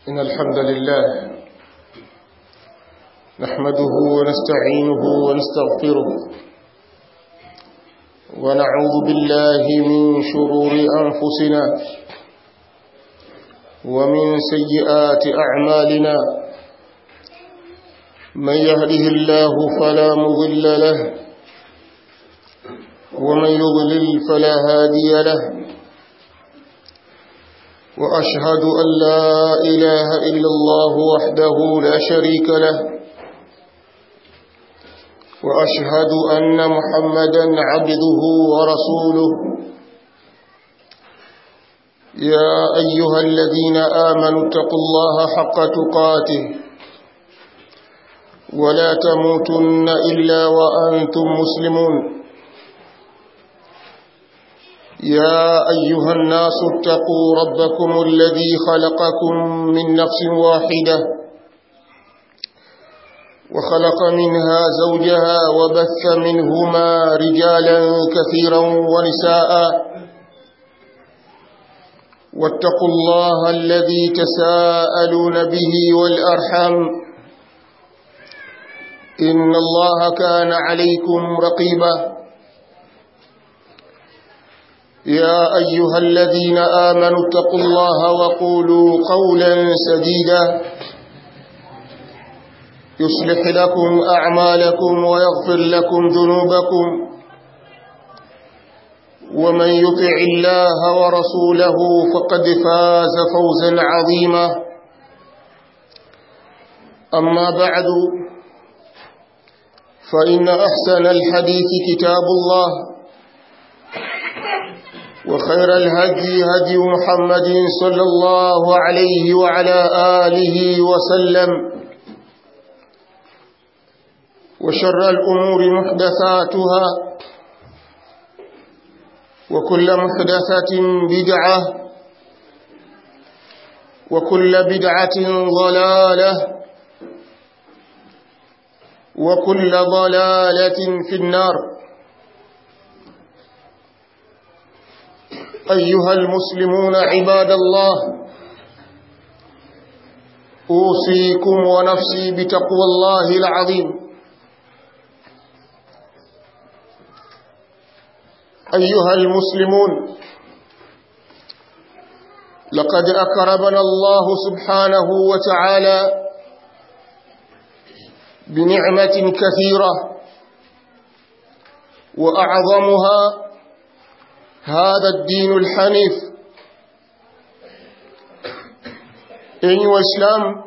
إن الحمد لله نحمده ونستعينه ونستغفره ونعوذ بالله من شرور أنفسنا ومن سيئات أعمالنا من يهده الله فلا مضل له ومن يضلل فلا هادي له وأشهد أن لا إله إلا الله وحده لا شريك له وأشهد أن محمدا عبده ورسوله يا أيها الذين آمنوا اتقوا الله حق تقاته ولا تموتن إلا وأنتم مسلمون يا أيها الناس اتقوا ربكم الذي خلقكم من نفس واحدة وخلق منها زوجها وبث منهما رجالا كثيرا ونساء واتقوا الله الذي تساءلون به والأرحم إن الله كان عليكم رقيباً يا أيها الذين آمنوا اتقوا الله وقولوا قولا سديدا يصلح لكم أعمالكم ويغفر لكم ذنوبكم ومن يطع الله ورسوله فقد فاز فوزا عظيما أما بعد فإن أحسن الحديث كتاب الله وخير الهدي هدي محمد صلى الله عليه وعلى آله وسلم وشر الأمور محدثاتها وكل محدثة بدعة وكل بدعة ضلالة وكل ضلالة في النار أيها المسلمون عباد الله أوصيكم ونفسي بتقوى الله العظيم أيها المسلمون لقد أكرمنا الله سبحانه وتعالى بنعمة كثيرة وأعظمها هذا الدين الحنيف enyi waislamu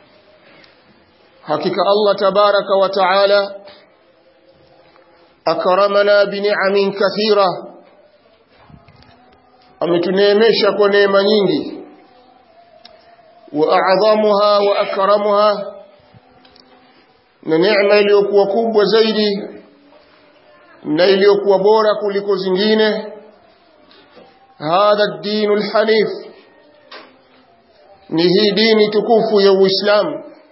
hakika Allah tabaraka wa taala akramana bini'amin kathira ametuneemesha kwa neema nyingi wa a'dhamuha wa akramuha na neema iliyokuwa kubwa zaidi na iliyokuwa bora kuliko zingine هذا الدين الحنيف نهي دين تكوف يو إسلام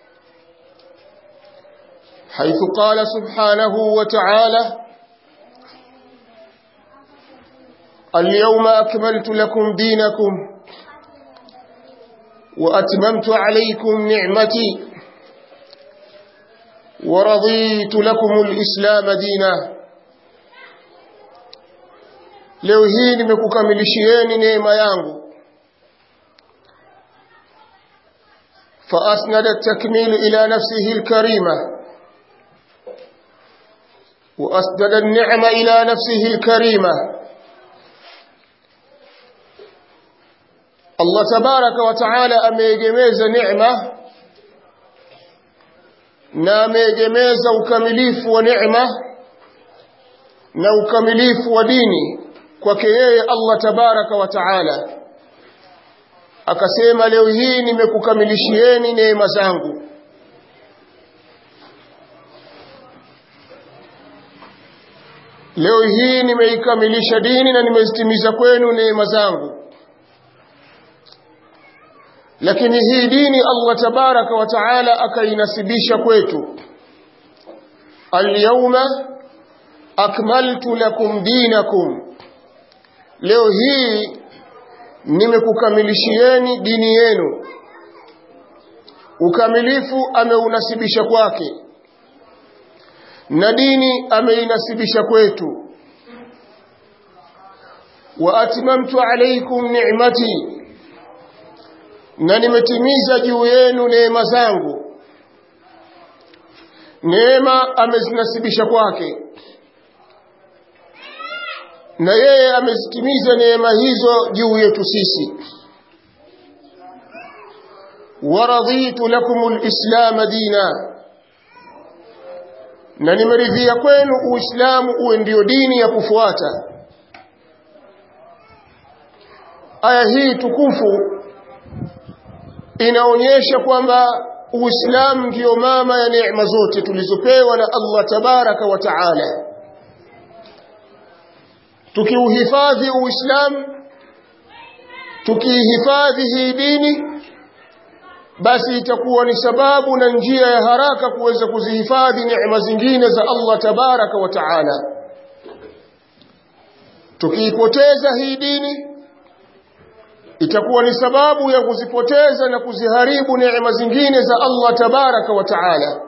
حيث قال سبحانه وتعالى اليوم أكملت لكم دينكم وأتممت عليكم نعمتي ورضيت لكم الإسلام ديناً leo hii nimekukamilishieni neema yangu فأسند التكميل إلى نفسه الكريمة وأسند النعمة إلى نفسه الكريمة الله تبارك وتعالى أميجميز نعمة na ameegemeza ukamilifu wa neema na ukamilifu wa dini kwake yeye Allah tabaraka wa taala akasema leo hii nimekukamilishieni neema zangu leo hii nimeikamilisha dini na nimezitimiza kwenu neema zangu lakini hii dini Allah tabaraka wa taala akainasibisha kwetu alyawma akmaltu lakum dinakum leo hii nimekukamilishieni dini yenu ukamilifu ameunasibisha kwake na dini ameinasibisha kwetu wa atmamtu alaykum ni'mati na nimetimiza juu yenu neema zangu neema amezinasibisha kwake na yeye amezitimiza neema hizo juu yetu sisi waraditu lakum alislam dina na nimeridhia kwenu uislamu uwe ndio dini ya kufuata aya hii tukufu inaonyesha kwamba uislamu ndiyo mama ya neema zote tulizopewa na Allah tabaraka wa taala tukiuhifadhi uislamu tukiihifadhi hii dini basi itakuwa ni sababu na njia ya haraka kuweza kuzihifadhi neema zingine za Allah tabaraka wa taala tukiipoteza hii dini itakuwa ni sababu ya kuzipoteza na kuziharibu neema zingine za Allah tabaraka wa taala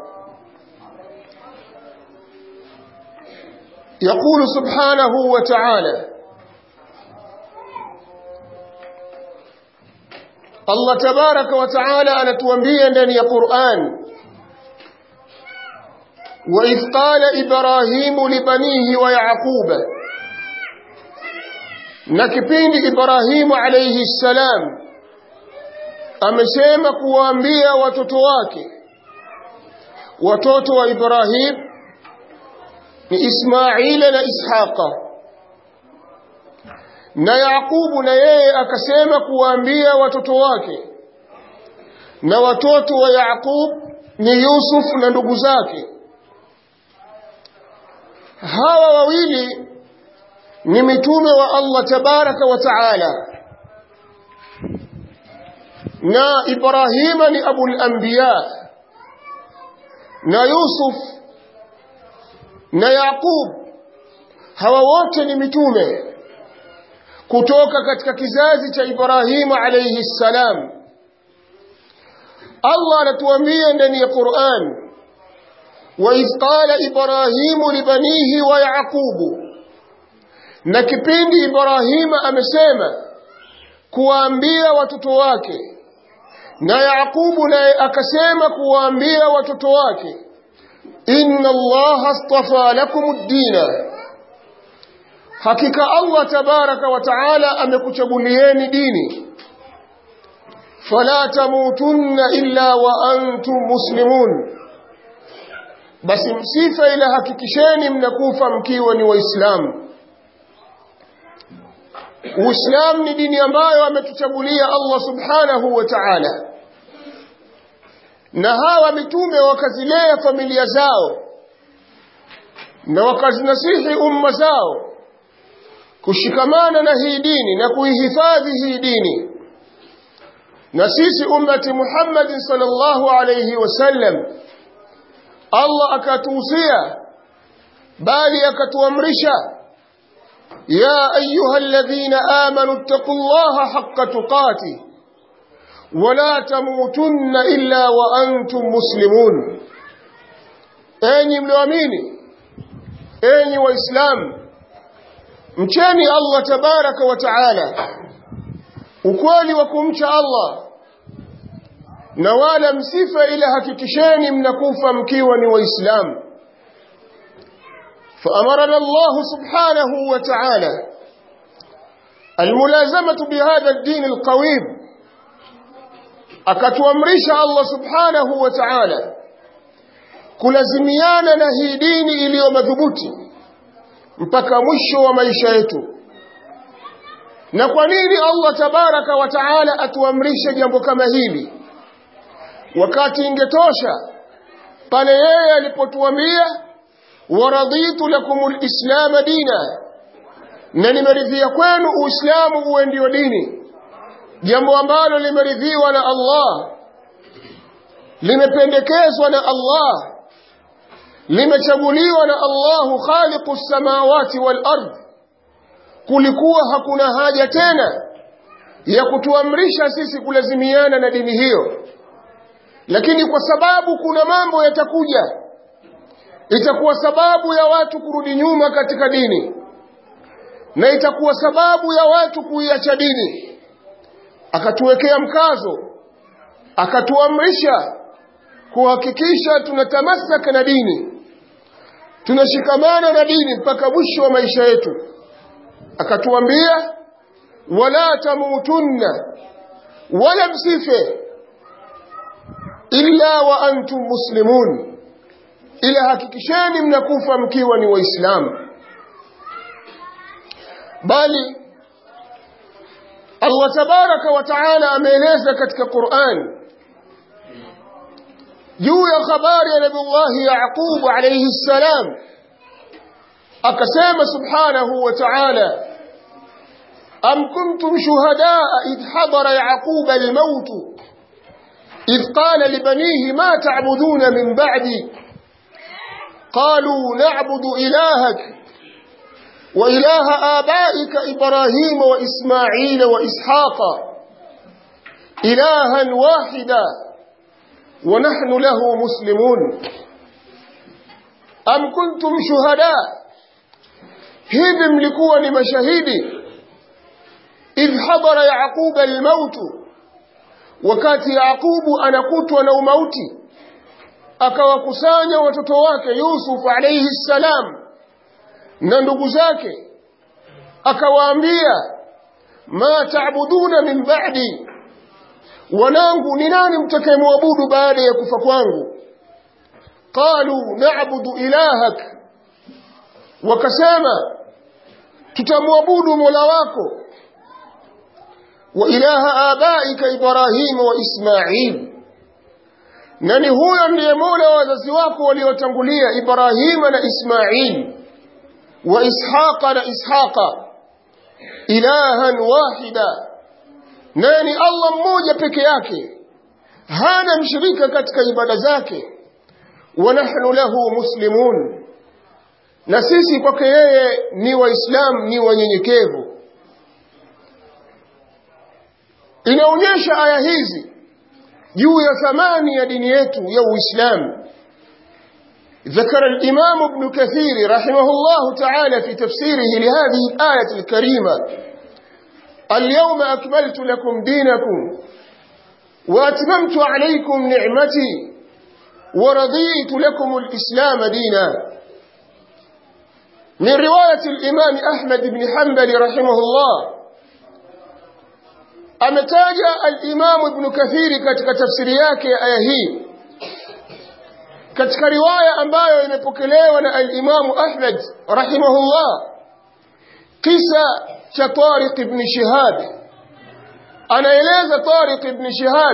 يقول سبحانه وتعالى الله تبارك وتعالى anatuambia ndani ya Qur'an وإذ قال إبراهيم لبنيه ويعقوب na kipindi Ibrahimu alayhi salam amesema kuwaambia watoto wake watoto wa Ibrahim ni Ismaila na Ishaqa na Yaqubu na yeye akasema kuwaambia watoto wake na watoto wa Yaqub ni Yusuf na ndugu zake hawa wawili ni mitume wa Allah tabaraka wa taala na Ibrahima ni abul anbiya na Yusuf na Yaqub hawa wote ni mitume kutoka katika kizazi cha Ibrahima alayhi salam Allah anatuambia ndani ya Qur'an wa idh qala Ibrahimu libanihi wa Yaqubu na kipindi Ibrahima amesema kuwaambia watoto wake na Yaqubu naye akasema kuwaambia watoto wake inna Allah astafa lakum ad-dina hakika Allah tabaraka wa taala amekuchagulieni dini fala tamutunna illa wa antum muslimun basi msifa ila hakikisheni mnakufa mkiwa ni waislamu Uislamu ni dini ambayo ametuchagulia Allah subhanahu wa ta'ala na hawa mitume wakazilea familia zao na wakazinasihi umma zao kushikamana na hii dini na kuihifadhi hii dini na sisi ummati Muhammad sallallahu alayhi wasallam Allah akatuhusia bali akatuamrisha يا أيها الذين آمنوا اتقوا الله حق تقاته ولا تموتن إلا وأنتم مسلمون أني ملوامين أني وإسلام mcheni Allah tabaraka wa taala ukweli wa kumcha Allah na wala msifa ila hakikisheni mnakufa mkiwa ni waislamu فأمرنا الله سبحانه وتعالى الملازمة بهذا الدين القويم akatuamrisha Allah subhanahu wa ta'ala kulazimiana na hii dini iliyo madhubuti mpaka mwisho wa maisha yetu na kwa nini Allah tabaraka wa ta'ala atuamrishe jambo kama hili wakati ingetosha pale yeye alipotuambia waraditu lakum alislam dina na nimeridhia kwenu uislamu uwe ndio dini jambo ambalo limeridhiwa na Allah limependekezwa na Allah limechaguliwa na Allahu khaliqu samawati wal ard kulikuwa hakuna haja tena ya kutuamrisha sisi kulazimiana na dini hiyo lakini kwa sababu kuna mambo yatakuja itakuwa sababu ya watu kurudi nyuma katika dini na itakuwa sababu ya watu kuiacha dini akatuwekea mkazo akatuamrisha kuhakikisha tunatamasaka na dini tunashikamana na dini mpaka mwisho wa maisha yetu akatuambia wala tamutunna wala msife illa wa antum muslimun ila hakikisheni mnakufa mkiwa ni waislamu bali Allah tabaraka wa taala ameeleza katika Qur'an juu ya habari ya Nabii Yaqub alayhi salam akasema subhanahu wa ta'ala am kuntum shuhadaa idh hadara yaqub al-maut idh qala li banihi ma ta'buduna min ba'di qalu na'budu ilahak وإله آبائك إبراهيم وإسماعيل وإسحاق إلها واحدا ونحن له مسلمون أم كنتم شهداء hivi mlikuwa ni mashahidi idh hadara yaquba almautu wakati yaqubu anakutwa na umauti akawakusanya watoto wake yusuf alayhi salam na ndugu zake akawaambia ma taabuduna min ba'di wanangu ni nani mtakayemwabudu baada ya kufa kwangu qalu na'budu ilahak wakasema tutamwabudu mola wako wa ilaha abaika ibrahima wa ismail na ni huyo ndiye mola wa wazazi wako waliotangulia ibrahima na ismail wa ishaqa na ishaqa ilahan wahida naye ni allah mmoja peke yake hana mshirika katika ibada zake wa nahnu lahu muslimun na sisi kwake yeye ni waislamu ni wanyenyekevu inaonyesha aya hizi juu ya thamani ya dini yetu ya uislamu ذكر الإمام ابن كثير رحمه الله تعالى في تفسيره لهذه الآية الكريمة اليوم أكملت لكم دينكم وأتممت عليكم نعمتي ورضيت لكم الإسلام دينا من رواية الإمام أحمد بن حنبل رحمه الله ametaja al-Imam Ibn Kathiri katika tafsiri yake ya aya hii katika riwaya ambayo imepokelewa na al-Imam Ahmad rahimahullah kisa cha Tariq ibn Shihab anaeleza Tariq ibn Shihab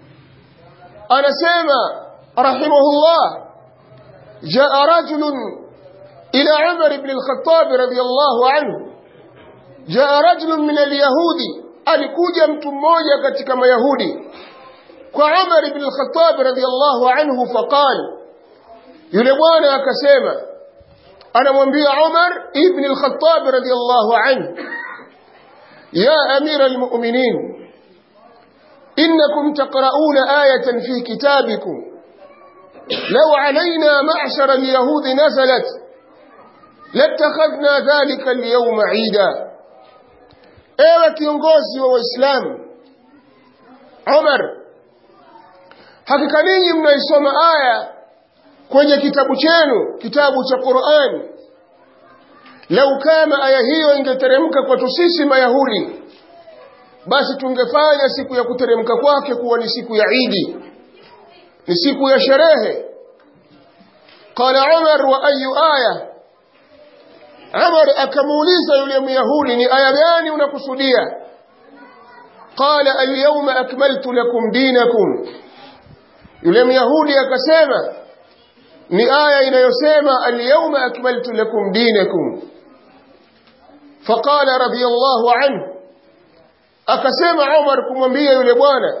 anasema rahimahullah جاء رجل إلى عمر بن الخطاب رضي الله عنه جاء رجل من اليهود alikuja mtu mmoja katika mayahudi kwa Umar ibn al-Khattab radhiyallahu anhu faqal yule bwana akasema anamwambia Umar ibn al-Khattab radhiyallahu anhu ya amira al-mu'minin innakum taqra'una ayatan fi kitabikum law alayna ma'shar al-yahud nazalat لاتخذنا ذلك اليوم عيدا ewe kiongozi wa waislamu Umar hakika ninyi mnaisoma aya kwenye kitabu chenu kitabu cha Qur'an lau kama aya hiyo ingeteremka kwetu sisi mayahudi basi tungefanya siku ya kuteremka kwake kuwa ni siku ya Idi ni siku ya sherehe qala Umar wa ayu aya Umar akamuuliza yule Myahudi ni aya gani unakusudia? Qala al-yawma akmaltu lakum dinakum. Yule Myahudi akasema ni aya inayosema al-yawma akmaltu lakum dinakum. Faqala radiyallahu anhu akasema Umar kumwambia yule bwana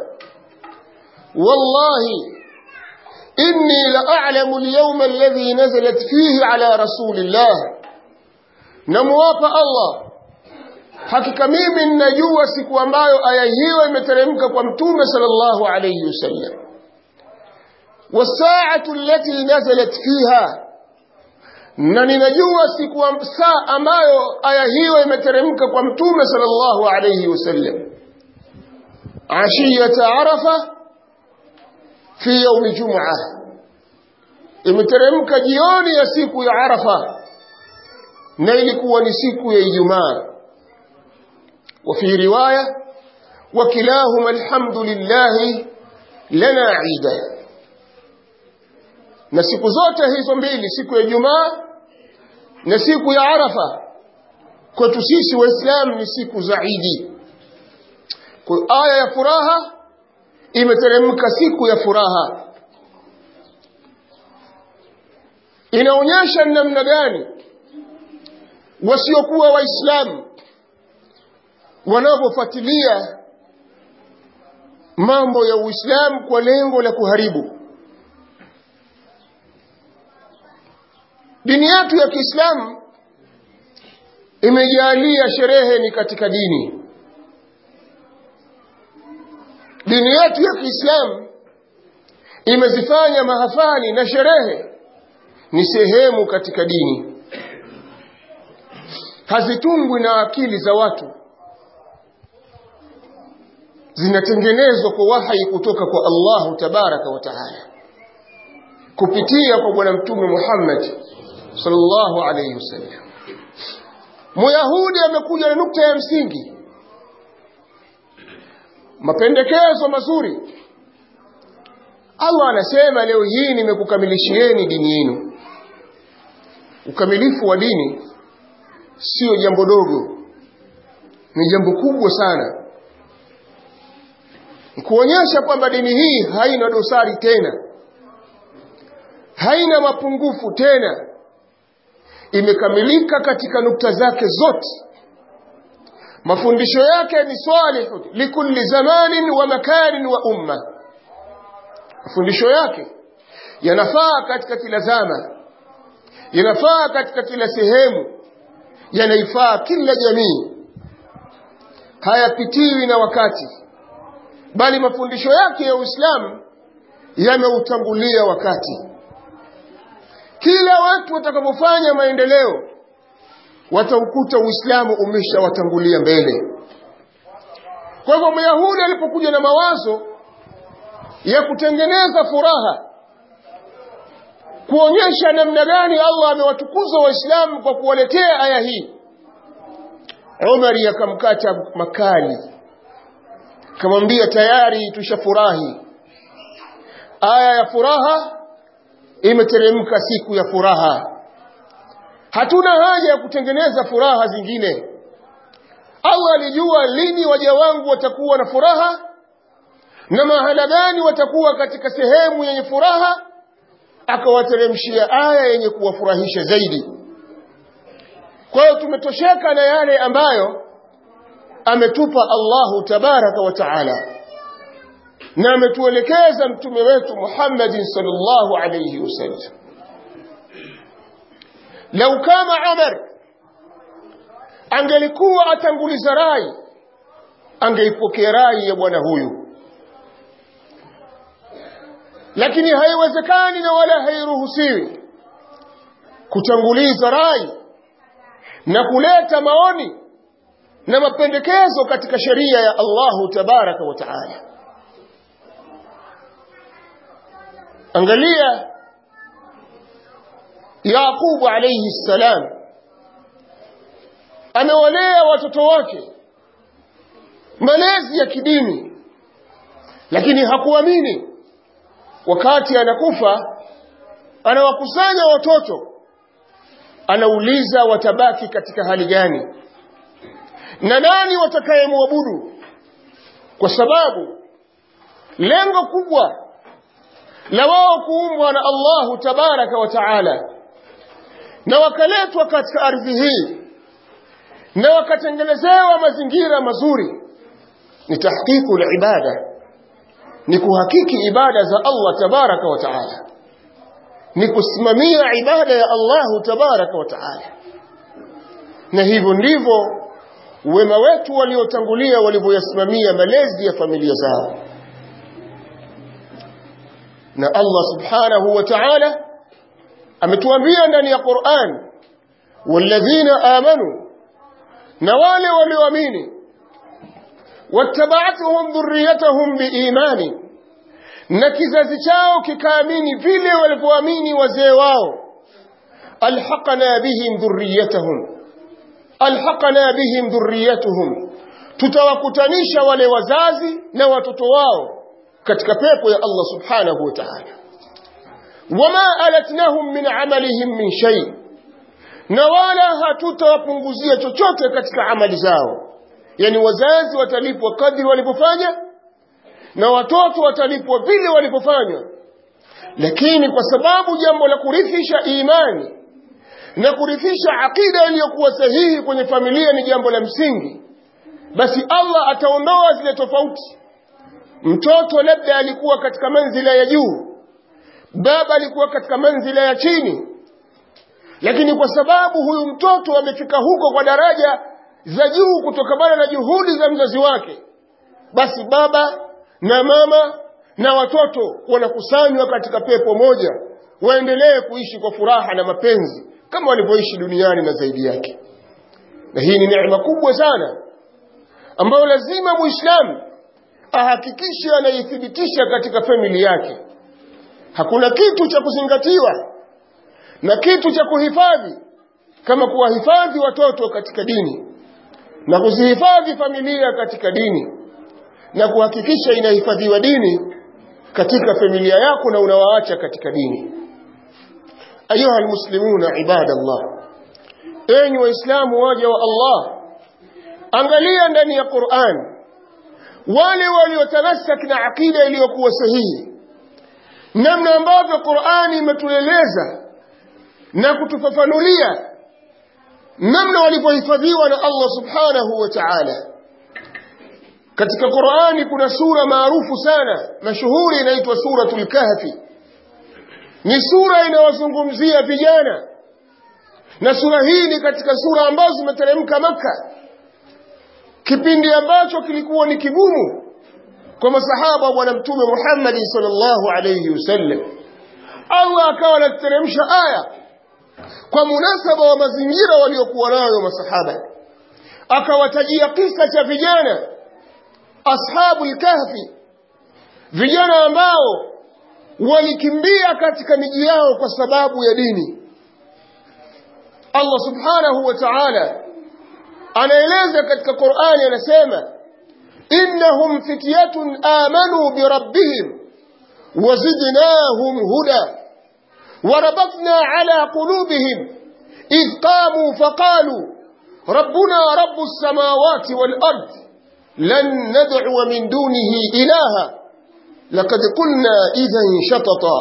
wallahi inni la a'lamu al-yawma alladhi nazalat fihi ala rasulillah namuapa Allah hakika mimi ninajua siku ambayo aya hiyo imeteremka kwa mtume sallallahu alayhi wasallam wasaatu allati nazalat fiha na ninajua siku saa ambayo aya hiyo imeteremka kwa mtume sallallahu alayhi wasallam ashiyata arafa fi yaumi jum'a imeteremka jioni ya siku ya arafa na ilikuwa ni siku ya ijumaa وفي رواية وكلاهما الحمد لله لنا عيدا na siku zote hizo mbili siku ya Ijumaa na siku ya Arafa kwetu sisi waislamu ni siku za Idi kwa aya ya furaha imeteremka siku ya furaha inaonyesha namna gani wasiokuwa waislamu wanavyofuatilia mambo ya Uislamu kwa lengo la kuharibu dini yetu ya Kiislamu imejalia sherehe ni katika dini dini yetu ya Kiislamu imezifanya mahafali na sherehe ni sehemu katika dini hazitungwi na akili za watu zinatengenezwa kwa wahai kutoka kwa Allahu tabaraka wa taala kupitia kwa bwana mtume Muhammad sallallahu alayhi wasallam Muyahudi amekuja na nukta ya msingi mapendekezo mazuri Allah anasema leo hii nimekukamilishieni dini yenu ukamilifu wa dini sio jambo dogo ni jambo kubwa sana kuonyesha kwamba dini hii haina dosari tena haina mapungufu tena imekamilika katika nukta zake zote mafundisho yake ni salihu likulli zamanin wa makanin wa umma mafundisho yake yanafaa katika kila zama yanafaa katika kila sehemu yanaifaa kila jamii hayapitiwi na wakati bali mafundisho yake ya Uislamu yameutangulia wakati kila watu watakapofanya maendeleo wataukuta Uislamu umeshawatangulia mbele kwa hivyo Myahudi alipokuja na mawazo ya kutengeneza furaha kuonyesha namna gani Allah amewatukuza Waislamu kwa kuwaletea aya hii Umar akamkata makali akamwambia tayari tushafurahi aya ya furaha imeteremka siku ya furaha hatuna haja ya kutengeneza furaha zingine Allah alijua lini waja wangu watakuwa na furaha na mahala gani watakuwa katika sehemu yenye furaha akawateremshia aya yenye kuwafurahisha zaidi kwa hiyo tumetosheka na yale ambayo ametupa Allahu tabaraka wa taala na ametuelekeza mtume wetu Muhammadin sallallahu alayhi wasallam lau kama Umar angelikuwa atanguliza rai angeipokea rai ya bwana huyu lakini haiwezekani na wala hairuhusiwi kutanguliza rai na kuleta maoni na mapendekezo katika sheria ya Allahu tabaraka wa taala angalia Yaqubu alayhi salam amewalea watoto wake malezi ya kidini lakini hakuamini wakati anakufa anawakusanya watoto anauliza watabaki katika hali gani na nani watakayemwabudu kwa sababu lengo kubwa la wao kuumbwa na Allahu tabaraka wa taala na wakaletwa katika ardhi hii na wakatengenezewa mazingira mazuri ni tahqiqu ibada ni kuhakiki ibada za Allah tabaraka wa taala ni kusimamia ibada ya Allahu tabaraka wa taala na hivyo ndivyo wema wetu waliotangulia walivyoyasimamia malezi ya familia zao na Allah subhanahu wa ta'ala ametuambia ndani ya Qur'an walladhina amanu na wale walioamini wattaba'atuhum dhurriyyatuhum biimani na kizazi chao kikaamini vile walivyoamini wazee wao alhaqna bihim dhurriyyatuhum alhaqna bihim dhurriyyatuhum tutawakutanisha wale wazazi na watoto wao katika pepo ya Allah subhanahu wa ta'ala wama alatnahum min amalihim min shay na wala hatutawapunguzia chochote katika amali zao yani wazazi watalipwa kadri walipofanya na watoto watalipwa vile walipofanya lakini kwa sababu jambo la kurithisha imani na kurithisha akida iliyokuwa sahihi kwenye familia ni jambo la msingi basi Allah ataondoa zile tofauti mtoto labda alikuwa katika manzila ya juu baba alikuwa katika manzila ya chini lakini kwa sababu huyu mtoto amefika huko kwa daraja za juu kutokana na juhudi za mzazi wake basi baba na mama na watoto wanakusanywa katika pepo moja waendelee kuishi kwa furaha na mapenzi kama walivyoishi duniani na zaidi yake na hii ni neema kubwa sana ambayo lazima muislamu ahakikishe anaithibitisha katika famili yake hakuna kitu cha kuzingatiwa na kitu cha kuhifadhi kama kuwahifadhi watoto katika dini na kuzihifadhi familia katika dini na kuhakikisha inahifadhiwa dini katika familia yako na unawaacha katika dini ayuha almuslimuna ibadallah enyi waislamu waja wa Allah angalia ndani ya Qur'an wale waliotamassak na akida iliyokuwa sahihi namna ambavyo Qur'ani imetueleza na kutufafanulia namna walivyohifadhiwa na Allah subhanahu wa ta'ala katika Qur'ani kuna sura maarufu sana mashuhuri inaitwa suratul kahfi ni sura inawazungumzia vijana na sura hii ni katika sura ambazo zimeteremka maka kipindi ambacho kilikuwa ni kigumu kwa masahaba wa bwana mtume Muhammad sallallahu alayhi wasallam Allah akawa anateremsha aya kwa munasaba wa mazingira waliokuwa nayo masahaba akawatajia kisa cha vijana ashabu kahfi vijana ambao walikimbia katika miji yao kwa sababu ya dini Allah subhanahu wa ta'ala anaeleza katika Qur'ani anasema innahum fityatun amanu bi rabbihim wazidnahum huda وربطنا على قلوبهم إذ قاموا فقالوا ربنا رب السماوات والأرض لن ندعو من دونه إلها لقد قلنا إذا شططا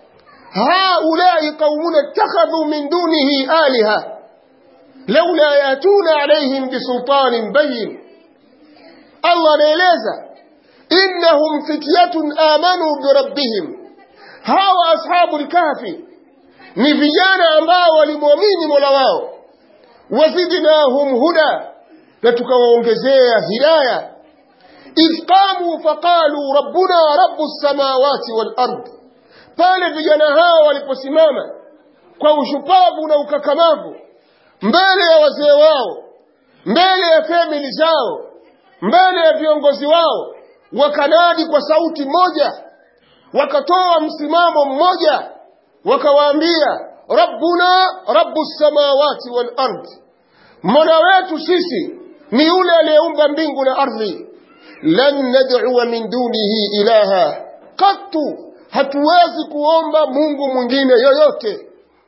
هؤلاء قومنا اتخذوا من دونه آلهة لولا يأتون عليهم بسلطان بين الله نيليزا إنهم فتية آمنوا بربهم hawa ashabu lkafi ni vijana ambao walimwamini mola wao wazidnahum huda na tukawaongezea hidaya idh qamu faqalu rabbuna rabu lsamawati walard pale vijana hao waliposimama kwa ushupavu na ukakamavu mbele ya wazee wao mbele ya famili zao mbele ya viongozi wao wakanadi kwa sauti moja wakatoa msimamo mmoja wakawaambia rabbuna rabbu samawati wal ard mola wetu sisi ni yule aliyeumba mbingu na ardhi lan nad'u min dunihi ilaha katu hatuwezi kuomba mungu mwingine yoyote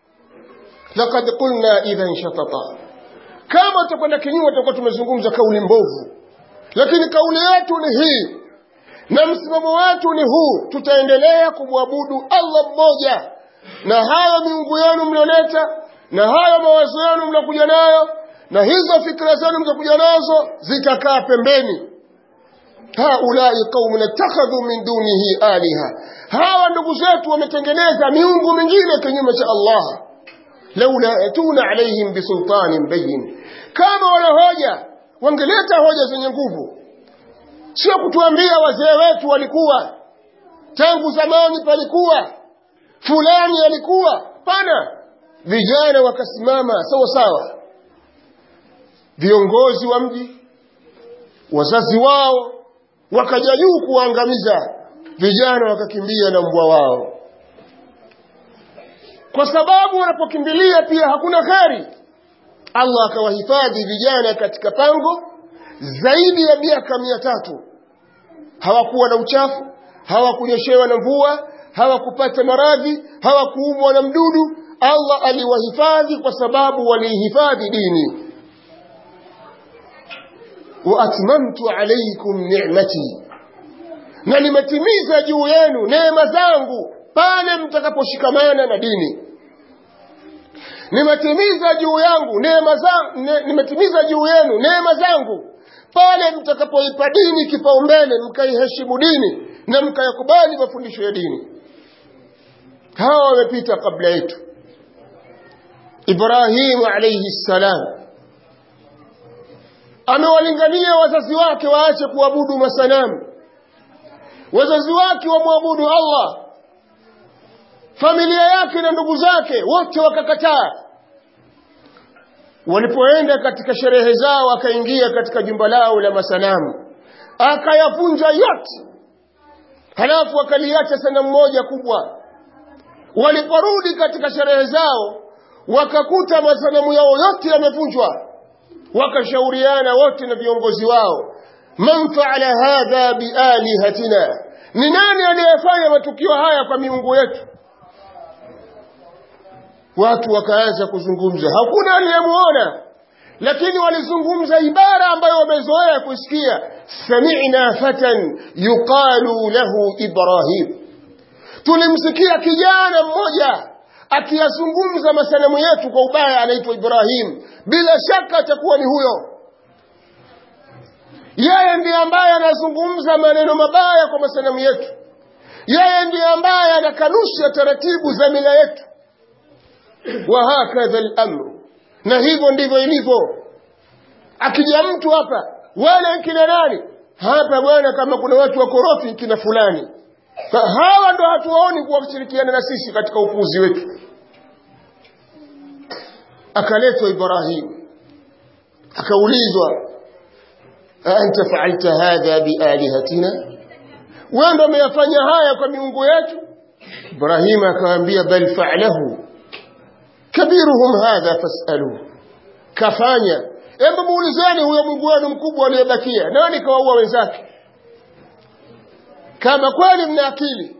laqad qulna idhan shatata kama tutakwenda kinyume tutakuwa tumezungumza kauli mbovu lakini kauli yetu ni hii na msimamo wetu ni huu tutaendelea kumwabudu Allah mmoja na hayo miungu yenu mlioleta na hayo mawazo yenu mliokuja nayo na hizo fikra zenu mlizokuja nazo zitakaa pembeni haulai qaumun ittakhadhu min dunihi aliha hawa ndugu zetu wametengeneza miungu mingine kinyume cha Allah laula yatuna alaihim bisultanin bayin kama wana hoja wangeleta hoja zenye nguvu sio kutuambia wazee wetu walikuwa tangu zamani palikuwa fulani alikuwa pana vijana wakasimama sawa sawa viongozi wa mji wazazi wao wakaja juu kuwaangamiza vijana wakakimbia na mbwa wao kwa sababu wanapokimbilia pia hakuna kheri allah akawahifadhi vijana katika pango zaidi ya miaka mia tatu hawakuwa na uchafu hawakunyeshewa na mvua hawakupata maradhi hawakuumwa na mdudu allah aliwahifadhi kwa sababu waliihifadhi dini waatmamtu alaikum nicmati na nimetimiza juu yenu neema zangu pale mtakaposhikamana na dini nimetimiza juu yangu neema zangu ne, nimetimiza juu yenu neema zangu pale mtakapoipa dini kipaumbele mkaiheshimu dini na mkayakubali mafundisho ya dini hawa wamepita kabla yetu ibrahimu alaihi ssalam amewalingania wazazi wake waache kuabudu masanamu wazazi wake wamwabudu allah familia yake na ndugu zake wote wakakataa walipoenda katika sherehe zao akaingia katika jumba lao la masanamu akayavunja yote halafu akaliacha sanamu moja kubwa waliporudi katika sherehe zao wakakuta masanamu yao yote yamevunjwa wakashauriana wote na viongozi wao man faala hadha bialihatina ni nani aliyefanya matukio haya kwa miungu yetu watu wakaanza kuzungumza hakuna aliyemuona lakini walizungumza ibara ambayo wamezoea kusikia samina fatan yuqalu lahu ibrahim tulimsikia kijana mmoja akiyazungumza masanamu yetu kwa ubaya anaitwa ibrahim bila shaka atakuwa ni huyo yeye ndiye ambaye anazungumza maneno mabaya kwa masanamu yetu yeye ndiye ambaye anakanusha taratibu za mila yetu wahakadha lamru na hivyo ndivyo ilivyo akija mtu hapa wale kina nani hapa bwana kama kuna watu wakorofi kina fulani hawa ndo hatuwaoni kuwa kushirikiana na sisi katika upuuzi wetu akaletwa ibrahimu akaulizwa aanta faalta hadha bialihatina wewe ndo umeyafanya haya kwa miungu yetu ibrahimu akawaambia bal faalahu kabiruhum hadha fasaluhu kafanya hebu muulizeni huyo mungu wenu mkubwa aliyebakia nani kawaua wenzake kama kweli mna akili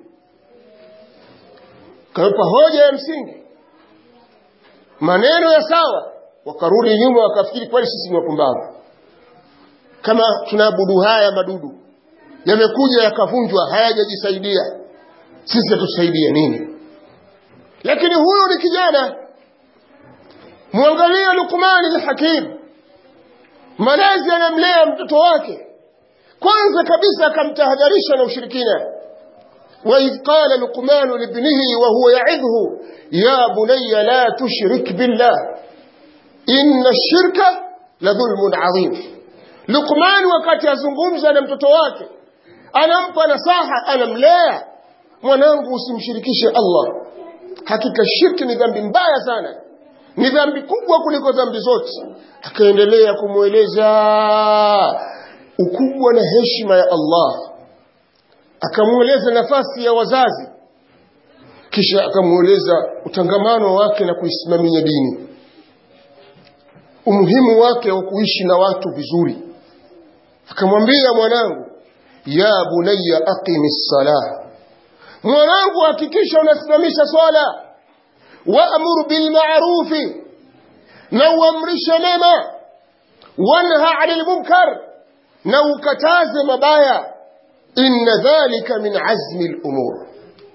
kawapa hoja ya msingi maneno ya sawa wakarudi nyuma wakafikiri kweli sisi ni wapumbavu kama tunaabudu haya madudu yamekuja yakavunjwa hayajajisaidia sisi hatusaidia nini lakini huyu ni kijana mwangalie lukmani lhakim malezi anamlea mtoto wake kwanza kabisa akamtahadharisha na ushirikina waidh qala luqmanu libnihi wahuwa yaidhhu ya bunaya la tushrik billah inna shirka la dhulmun adhim luqman wakati azungumza na mtoto wake anampa nasaha anamlea mwanangu usimshirikishe allah hakika shirki ni dhambi mbaya sana ni dhambi kubwa kuliko dhambi zote akaendelea kumweleza ukubwa na heshima ya Allah akamweleza nafasi ya wazazi kisha akamweleza utangamano wake na kuisimamia dini umuhimu wake wa kuishi na watu vizuri akamwambia mwanangu ya bunayya aqimi ssalah mwanangu hakikisha unasimamisha swala waamur bilmarufi na uamrishe mema wanha ani lmunkar na ukataze mabaya inna dhalika min azmi lumur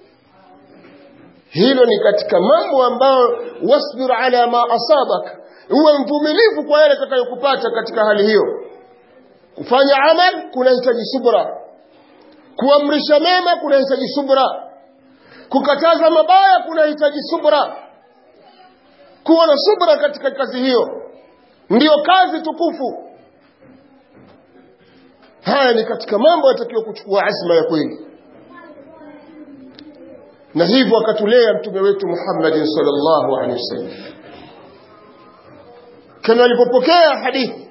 hilo ni katika mambo ambayo wasbir ala ma asabak uwe mvumilivu kwa yale atakayokupata katika hali hiyo kufanya amal kunahitaji subra kuamrisha mema kunahitaji subra kukataza mabaya kunahitaji subra kuwa na subra katika kazi hiyo ndiyo kazi tukufu haya ni katika mambo yatakiwa kuchukua azma ya kweli na hivyo akatulea mtume wetu Muhammadin sallallahu alaihi wasallam kama alipopokea hadithi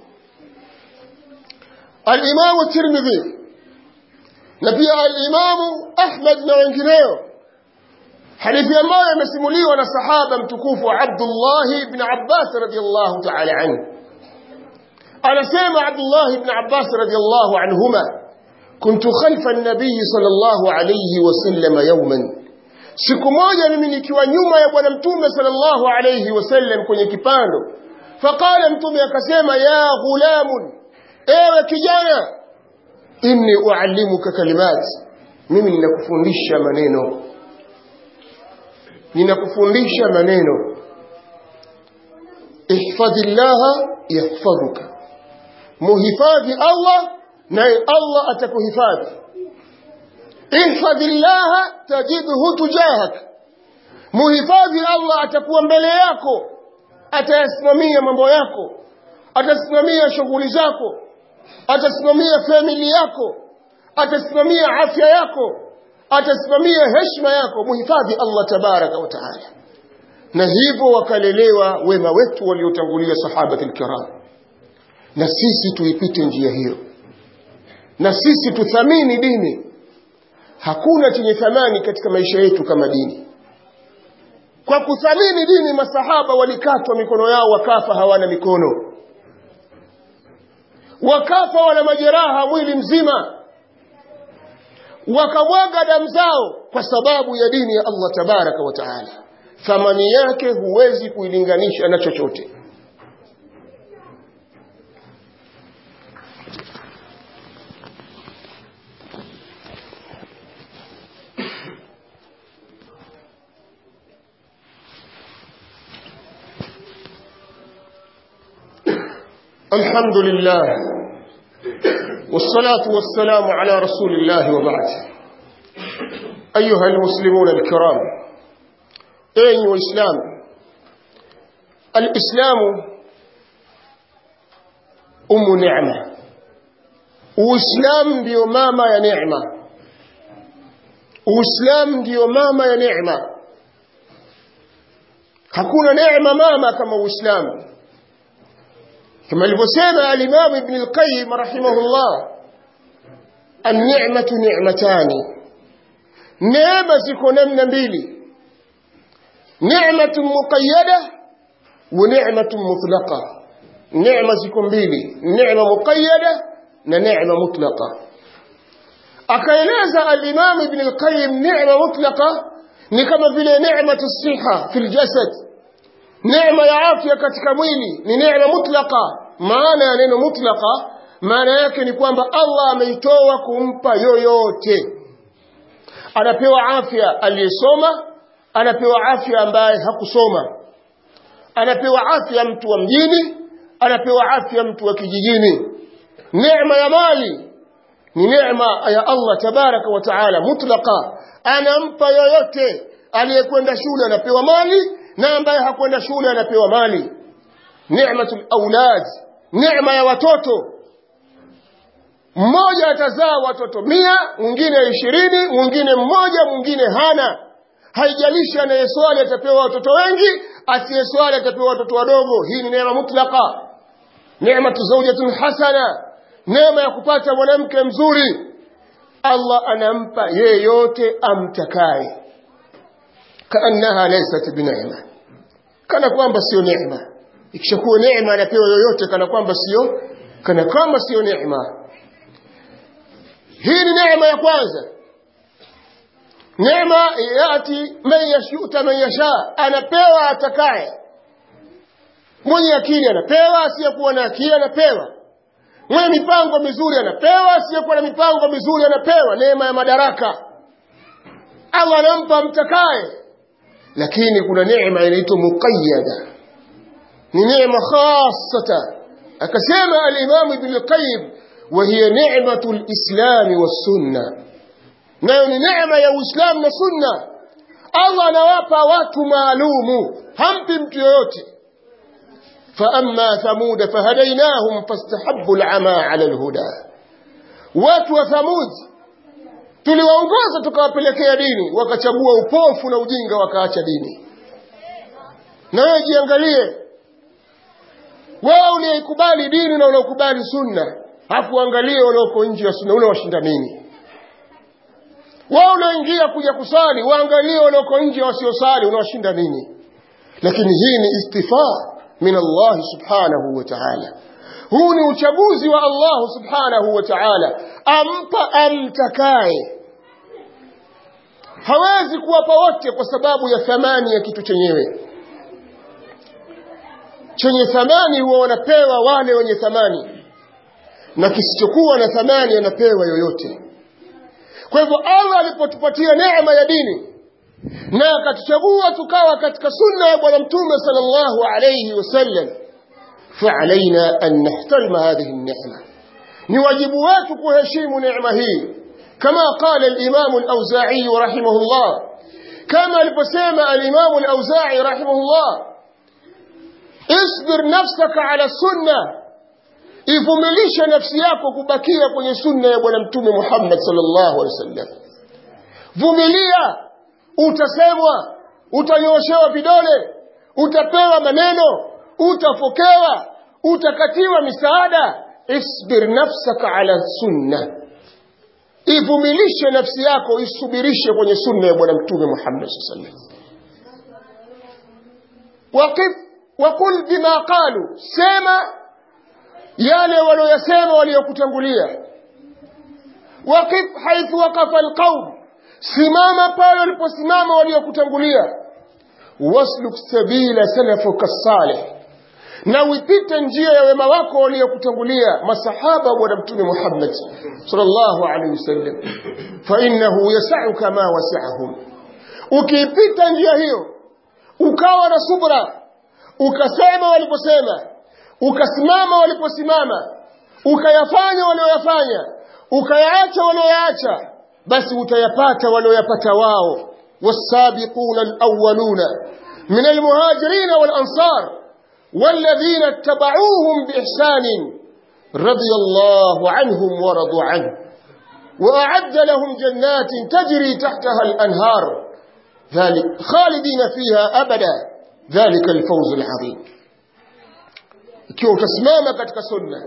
al-Imam Tirmidhi na pia al-Imam Ahmad na wengineo hadithi ambayo imesimuliwa na sahaba mtukufu Abdullah ibn Abbas radiyallahu ta'ala anhu anasema Abdullah ibn Abbas radiyallahu anhuma كنت خلف النبي صلى الله عليه وسلم يوما siku moja mimi nikiwa nyuma ya bwana mtume sallallahu alayhi wasallam kwenye kipando faqala mtume akasema ya ghulamun ewe kijana inni uallimuka kalimat mimi ninakufundisha maneno ninakufundisha maneno ihfadhillaha yahfadhuka muhifadhi Allah naye Allah atakuhifadhi ihfadhillaha tajidhu tujahak muhifadhi Allah atakuwa mbele yako atayasimamia mambo yako atasimamia shughuli zako atasimamia famili yako atasimamia afya yako atasimamia heshima yako muhifadhi Allah tabaraka wa taala na hivyo wakalelewa wema wetu waliotangulia sahabatul kiram na sisi tuipite njia hiyo na sisi tuthamini dini hakuna chenye thamani katika maisha yetu kama dini kwa kuthamini dini masahaba walikatwa mikono yao wakafa hawana mikono wakafa wana majeraha mwili mzima wakamwaga damu zao kwa sababu ya dini ya Allah tabaraka wa taala thamani yake huwezi kuilinganisha na chochote الحمد لله والصلاة والسلام على رسول الله وبعد أيها المسلمون الكرام أيها الإسلام الإسلام أم نعمة وإسلام ديو ماما يا نعمة وإسلام ديو ماما يا نعمة hakuna neema mama kama uislamu كما alivyosema al-Imam Ibn al-Qayyim rahimahullah an-ni'matu ni'matani neema ziko namna mbili ni'matun muqayyada wa ni'matun mutlaqa neema ziko mbili neema muqayyada na neema mutlaqa akaeleza al-Imam Ibn al-Qayyim neema mutlaqa ni kama vile neematu siha fil jasad neema ya afya katika mwili ni neema mutlaka maana ya neno mutlaka maana yake ni kwamba Allah ameitoa kumpa yoyote anapewa afya aliyesoma anapewa afya ambaye hakusoma anapewa afya mtu wa mjini anapewa afya mtu wa kijijini neema ya mali ni neema ya Allah tabaraka wa taala mutlaka anampa yoyote aliyekwenda shule anapewa mali na ambaye hakwenda shule anapewa mali ni'matul aulad neema ya watoto mmoja atazaa watoto mia mwingine ishirini mwingine mmoja mwingine hana haijalishi anayeswali atapewa watoto wengi asiyeswali atapewa watoto wadogo hii ni neema mutlaka neematu zaujatun hasana neema ya kupata mwanamke mzuri Allah anampa yeyote amtakaye kaannaha laysat bineema kana kwamba sio neema ikishakuwa neema anapewa yoyote kana kwamba sio kana kwamba sio neema hii ni neema ya kwanza neema yati man yashuta man yasha anapewa atakaye mwenye akili anapewa asiyekuwa na akili anapewa mwenye mipango mizuri anapewa asiyekuwa na mipango mizuri anapewa neema ya madaraka Allah anampa mtakaye lakini kuna neema inaitwa muqayyada ni neema khasata akasema al-Imam Ibn al-Qayyim wa hiya ni'matu al-Islam was-sunnah nayo ni neema ya Uislamu na Sunna Allah anawapa watu maalumu hampi mtu yoyote فأما ثمود فهديناهم فاستحبوا العمى على الهدى watu wa Thamud tuliwaongoza tukawapelekea dini wakachagua upofu na ujinga wakaacha dini na wewe jiangalie wewe uliyeikubali dini na unaokubali sunna hakuangalie walioko nje ya sunna ule washinda nini wao unaoingia kuja kusali waangalie walioko nje wasiosali unawashinda nini lakini hii ni istifaa min Allah subhanahu wa ta'ala huu ni uchaguzi wa Allah subhanahu wa ta'ala ampa amtakaye hawezi kuwapa wote kwa sababu ya thamani ya kitu chenyewe chenye thamani huwa wanapewa wale wenye thamani na kisichokuwa na thamani anapewa yoyote kwa hivyo Allah alipotupatia neema ya dini na akatuchagua tukawa katika sunna ya bwana mtume sallallahu alayhi wasallam فعلينا أن نحترم هذه النعمة نواجبوات كهشيم نعمة هي كما قال الإمام الأوزاعي رحمه الله كما البسام الإمام الأوزاعي رحمه الله اصبر نفسك على السنة ivumilishe nafsi yako kubakia kwenye sunna ya bwana mtume Muhammad sallallahu alaihi wasallam vumilia utasemwa utanyoshewa vidole utapewa maneno utafokewa utakatiwa misaada isbir nafsaka ala sunna ivumilishe nafsi yako isubirishe kwenye sunna ya bwana mtume Muhammad sallallahu alaihi wasallam waqif waqul bima qalu sema yale walioyasema waliokutangulia waqif haithu waqafa alqaum simama pale waliposimama waliokutangulia wasluk sabila salafuka salih na uipite njia ya wema wako waliokutangulia masahaba wa bwana mtume Muhammad sallallahu alaihi wasallam fa innahu yas'uka ma wasi'ahum ukiipita njia hiyo ukawa na subra ukasema waliposema ukasimama waliposimama ukayafanya walioyafanya ukayaacha walioyaacha basi utayapata walioyapata wao والسابقون الأولون من المهاجرين والأنصار والذين اتبعوهم بإحسان رضي الله عنهم ورضوا عنه وأعد لهم جنات تجري تحتها الأنهار ذلك خالدين فيها أبدا ذلك الفوز العظيم ikiwa utasimama katika sunna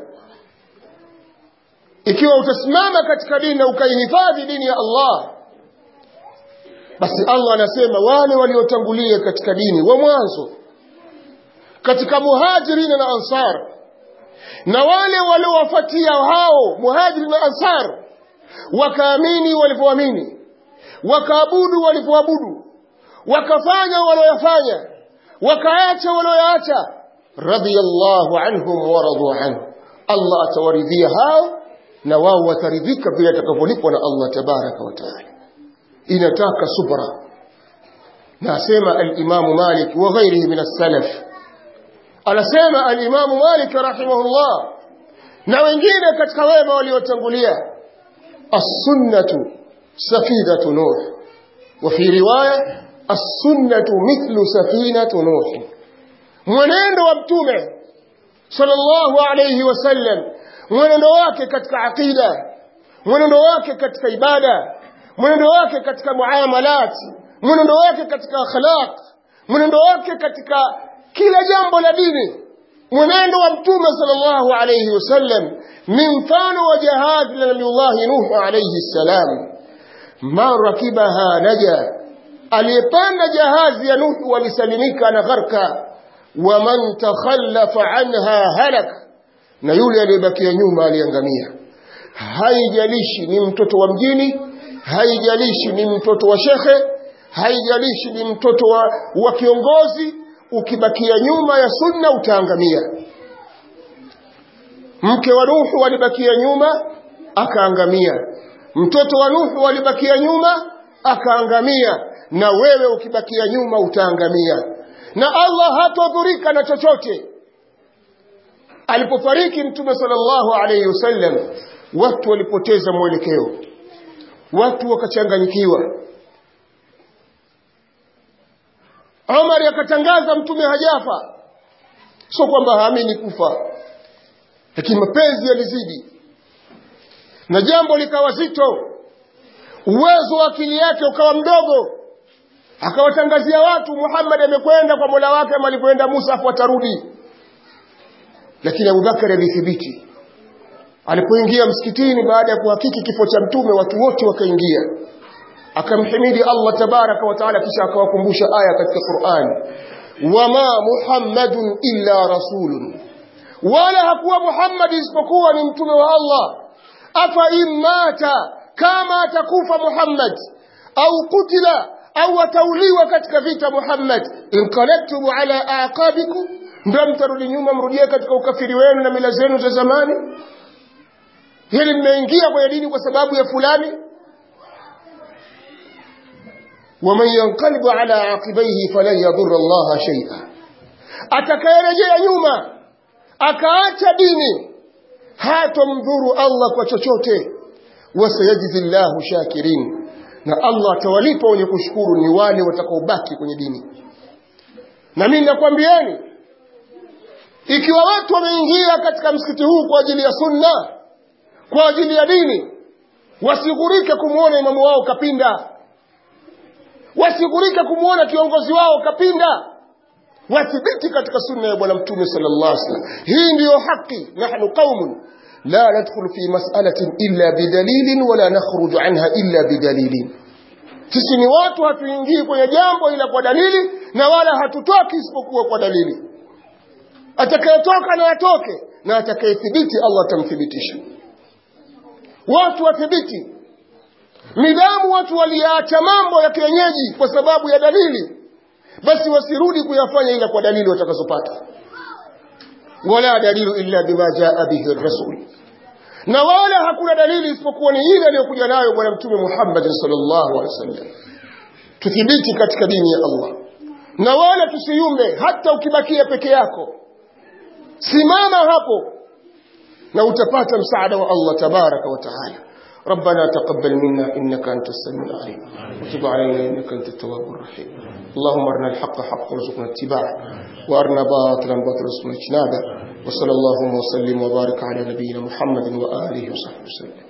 ikiwa utasimama katika dini na ukaihifadhi dini ya Allah basi Allah anasema wale waliotangulia katika dini wa mwanzo katika muhajirina na ansar na wale waliowafuatia hao muhajiri na ansar wakaamini walivyoamini wakaabudu walivyoabudu wakafanya walioyafanya wakaacha walioyaacha radiyallahu anhum waradu anhu Allah atawaridhia hao na wao wataridhika vile atakavyolipwa na Allah tabaraka wa taala inataka subra na asema al-Imam Malik wa ghairihi min as-salaf anasema al-Imam Malik rahimahullah na wengine katika wema waliotangulia as-sunnatu safidatu nuh wa fi riwaya as-sunnatu mithlu safinatu nuh mwenendo wa mtume sallallahu alayhi wasallam mwenendo wake katika aqida mwenendo wake katika ibada mwenendo wake katika muamalat mwenendo wake katika akhlaq mwenendo wake katika kila jambo la dini mwenendo wa mtume sallallahu alayhi wasallam ni mfano wa jihad la nabiyullah nuh alayhi salam man rakibaha naja aliyepanda jahazi ya nuh walisalimika na gharka wa man takhallafa anha halak na yule aliyebakia nyuma aliangamia haijalishi ni mtoto wa mjini haijalishi ni mtoto wa shekhe haijalishi ni mtoto wa, wa kiongozi ukibakia nyuma ya sunna utaangamia mke wa Nuhu alibakia nyuma akaangamia mtoto wa Nuhu alibakia nyuma akaangamia na wewe ukibakia nyuma utaangamia na Allah hatodhurika na chochote alipofariki mtume sallallahu alayhi wasallam watu walipoteza mwelekeo watu wakachanganyikiwa Umar akatangaza mtume hajafa sio kwamba haamini kufa lakini mapenzi yalizidi na jambo likawa zito uwezo wa akili yake ukawa mdogo akawatangazia watu muhammad amekwenda kwa mola wake ama alipoenda musa afu atarudi lakini abubakari alithibiti alipoingia msikitini baada ya kuhakiki kifo cha mtume watu wote wakaingia akamhimidi allah tabaraka wataala kisha akawakumbusha aya katika qurani wama muhammadun illa rasulun wala hakuwa muhammadi isipokuwa ni mtume wa allah afa in mata kama atakufa muhammad au kutila au atauliwa katika vita muhammad inqalabtum ala aqabikum ndio mtarudi nyuma mrudie katika ukafiri wenu na mila zenu za zamani hili mmeingia kwenye dini kwa sababu ya fulani waman yanqalibu ala aqibaihi falan yadhurra allaha shaia atakayerejea nyuma akaacha dini hatomdhuru allah kwa chochote wasayajizi llahu shakirin na allah atawalipa wenye kushukuru ni wale watakaobaki kwenye dini na mimi nakwambieni ikiwa watu wameingia katika msikiti huu kwa ajili ya sunna kwa ajili ya dini wasighurike kumwona imamu wao kapinda wasighurike kumwona kiongozi wao kapinda wathibiti katika sunna ya bwana mtume sallallahu alaihi wasallam hii ndiyo haki nahnu qaumun la nadkhulu fi mas'alatin illa bidalilin wala nakhruju anha illa bidalilin sisi ni watu hatuingii kwenye jambo ila kwa dalili na wala hatutoki isipokuwa kwa dalili atakayetoka na atoke na atakayethibiti allah atamthibitisha watu wathibiti nidhamu watu waliacha mambo ya kienyeji kwa sababu ya dalili basi wasirudi kuyafanya ila kwa dalili watakazopata wala dalilu illa bima jaa bihi rasul na wala hakuna dalili isipokuwa ni ile aliyokuja nayo bwana mtume Muhammad sallallahu alaihi wasallam tuthibiti katika dini ya Allah na wala tusiyumbe hata ukibakia peke yako simama hapo na utapata msaada wa Allah tabaraka wa taala ربنا تقبل منا إنك أنت السميع العليم وتب علينا إنك أنت التواب الرحيم اللهم أرنا الحق حق وارزقنا اتباعه وأرنا باطلا باطلا وارزقنا اجتنابه وصلى اللهم وسلم وبارك على نبينا محمد وآله وصحبه وسلم